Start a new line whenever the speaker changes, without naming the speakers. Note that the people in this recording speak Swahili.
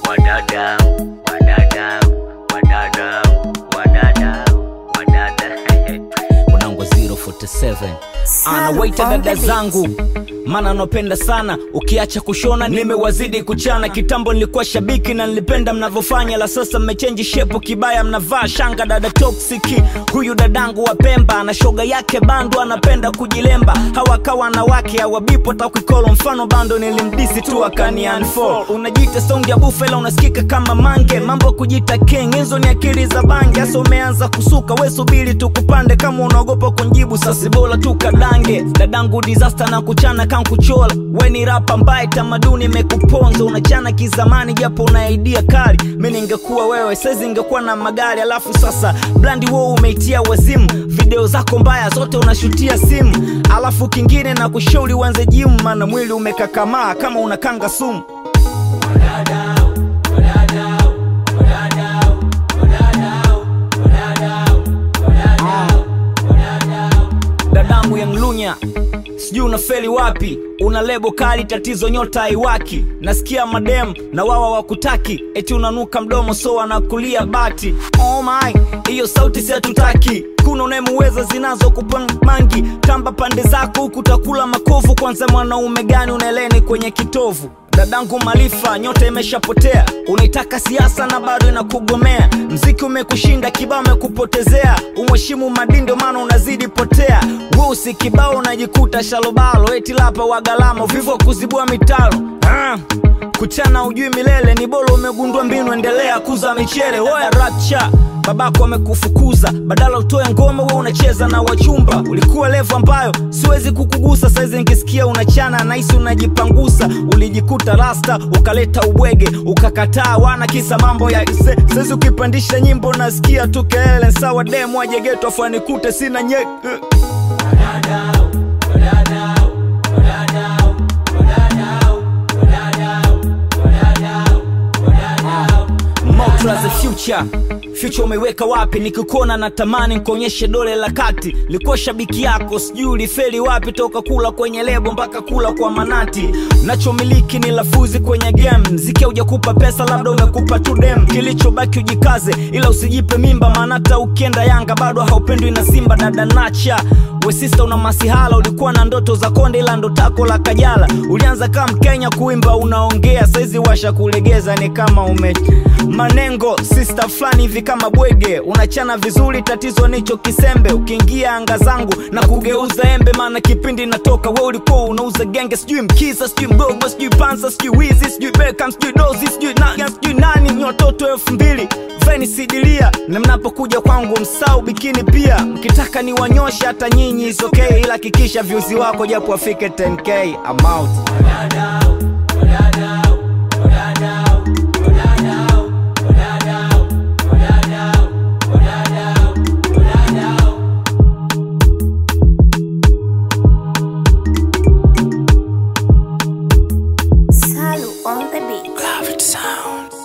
wadadau wadadau wadadau wadadau wadada
unango 047 anawaita dada zangu mana anapenda sana ukiacha kushona nimewazidi kuchana kitambo nilikuwa shabiki na nilipenda mnavyofanya la sasa mmechenji shepu kibaya mnavaa shanga dada toksiki huyu dadangu wa pemba na shoga yake bandu anapenda kujilemba hawakawa wanawake hawabipo takwikolo mfano bando nilimdisi tu akani unfollow. unajiita songi ya bufela unasikika kama mange mambo kujita king hizo ni akili za bangi hasa umeanza kusuka we subiri tukupande kama unaogopa kunjibu sasi bora tukadange dadangu disaster na kuchana kankuchola we ni rapa mbaye tamaduni imekuponza unachana kizamani japo una idea kali mi ningekuwa wewe saizi ingekuwa na magari alafu sasa blandi wo umeitia wazimu video zako mbaya zote unashutia simu alafu kingine na kushauri uanze jimu maana mwili umekakamaa kama unakanga sumu dadangu ya mlunya sijui unafeli wapi una lebo kali tatizo nyota haiwaki nasikia madem na wawa wakutaki eti unanuka mdomo so wanakulia bati oh my hiyo sauti si hatutaki kuna unayemuweza zinazokupa mangi tamba pande zako huku utakula makovu kwanza mwanaume gani unaeleni kwenye kitovu dadangu malifa nyota imeshapotea unaitaka siasa na bado inakugomea mziki umekushinda kibao umekupotezea umheshimu madindo maana unazidi potea weusi kibao unajikuta shalobalo eti lapa wagalamo vivo kuzibua mitalo ah. kuchana ujui milele ni bolo umegundua mbinu endelea kuza michele hoya rapcha babako amekufukuza badala utoe ngoma we unacheza na wachumba ulikuwa levo ambayo siwezi kukugusa saizi nikisikia unachana nahisi unajipangusa ulijikuta rasta ukaleta ubwege ukakataa wana kisa mambo ya ise saizi ukipandisha nyimbo nasikia tu kelele sawa demu ajegetwa fanikute sina nye Motra the future future umeiweka wapi nikikuona na tamani nkuonyeshe dole la kati likuwa shabiki yako sijui ulifeli wapi toka kula kwenye lebo mpaka kula kwa manati nachomiliki ni lafuzi kwenye game mziki haujakupa pesa labda umekupa tu dem kilichobaki ujikaze ila usijipe mimba maana hata ukienda yanga bado haupendwi na simba dada nacha wesista una masihala ulikuwa na ndoto za konde ila ndo tako la kajala ulianza kama mkenya kuimba unaongea saizi washa kulegeza ni kama ume manengo sista fulani hivi kama bwege unachana vizuri tatizo nicho kisembe ukiingia anga zangu na kugeuza embe maana kipindi natoka we ulikuwa unauza genge sijui mkisa sijui mgogo sijui pansa sijui wizi sijui bekam sijui dozi sijui nani sijui nani ni watoto elfu mbili veni sidilia na mnapokuja kwangu msau bikini pia mkitaka ni wanyoshe hata nyinyi is okay ila hakikisha vyuzi wako japo afike 10k I'm out.
Salu on the beat.
Love it sounds.